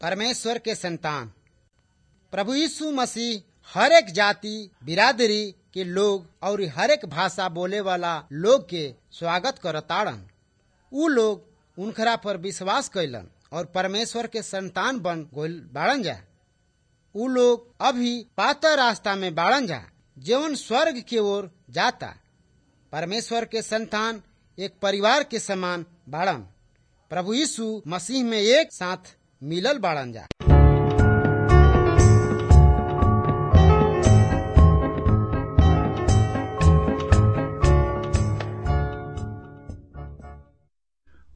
परमेश्वर के संतान प्रभु यीशु मसीह हर एक जाति बिरादरी के लोग और हर एक भाषा बोले वाला लोग के स्वागत करताड़न उ लोग उनखरा पर विश्वास कैलन और परमेश्वर के संतान बन गोल बाड़न जा उ लोग अभी पाता रास्ता में बाड़न जा जीवन स्वर्ग की ओर जाता परमेश्वर के संतान एक परिवार के समान बाड़न प्रभु यीशु मसीह में एक साथ मिलल बाड़न जा